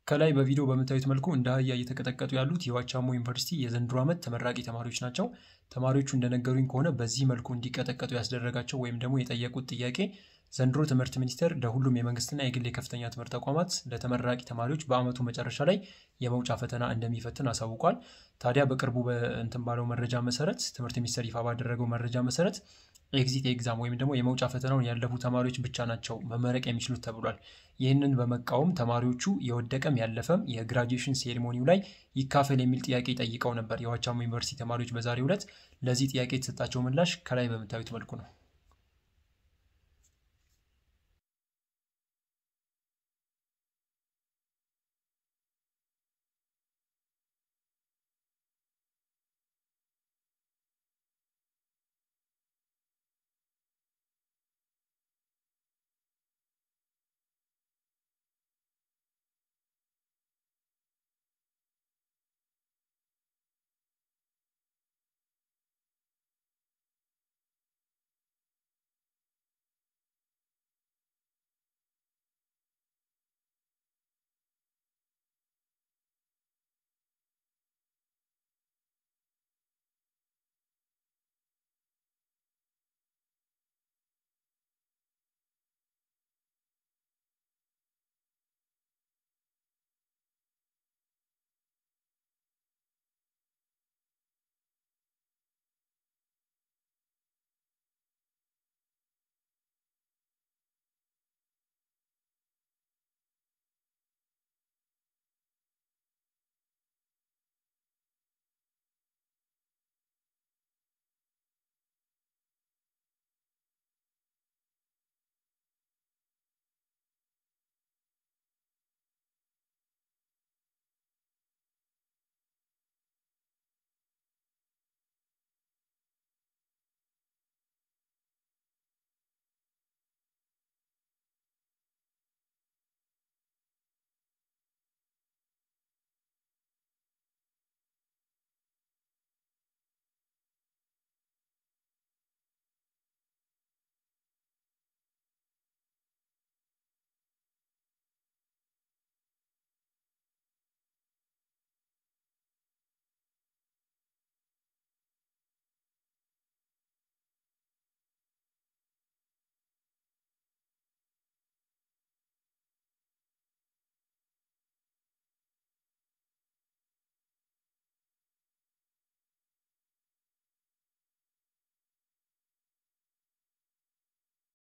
ከላይ በቪዲዮ በምታዩት መልኩ እንደ አህያ እየተቀጠቀጡ ያሉት የዋቻሞ ዩኒቨርሲቲ የዘንድሮ ዓመት ተመራቂ ተማሪዎች ናቸው። ተማሪዎቹ እንደነገሩኝ ከሆነ በዚህ መልኩ እንዲቀጠቀጡ ያስደረጋቸው ወይም ደግሞ የጠየቁት ጥያቄ ዘንድሮ ትምህርት ሚኒስቴር ለሁሉም የመንግስትና የግል የከፍተኛ ትምህርት ተቋማት ለተመራቂ ተማሪዎች በዓመቱ መጨረሻ ላይ የመውጫ ፈተና እንደሚፈትን አሳውቋል። ታዲያ በቅርቡ በእንትን ባለው መረጃ መሰረት ትምህርት ሚኒስቴር ይፋ ባደረገው መረጃ መሰረት ኤግዚት ኤግዛም ወይም ደግሞ የመውጫ ፈተናውን ያለፉ ተማሪዎች ብቻ ናቸው መመረቅ የሚችሉት ተብሏል። ይህንን በመቃወም ተማሪዎቹ የወደቀም ያለፈም የግራጁዌሽን ሴሪሞኒው ላይ ይካፈል የሚል ጥያቄ ጠይቀው ነበር የዋቻሞ ዩኒቨርሲቲ ተማሪዎች በዛሬው ዕለት። ለዚህ ጥያቄ የተሰጣቸው ምላሽ ከላይ በምታዩት መልኩ ነው።